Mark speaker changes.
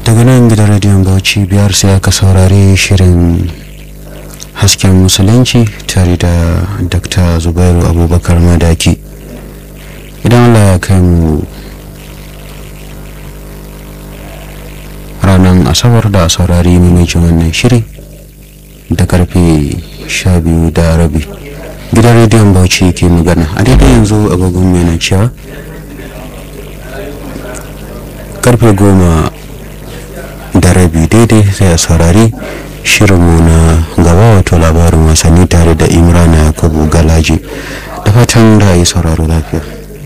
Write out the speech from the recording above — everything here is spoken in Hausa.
Speaker 1: daga nan gidan rediyon bauchi biyar sai aka saurari shirin hasken musulunci tare da dr zubairu abubakar madaki idan allah ya kai mu ranar asabar da a saurari mamacin wannan shiri da karfe sha biyu da rabi gidan rediyon bauchi ke magana a daidai yanzu agogon mai na cewa karfe goma da rabi daidai sai a saurari shirinmu na gaba wato labarin wasanni tare da imrana yakubu galaji da fatan da yi sauraro lafiya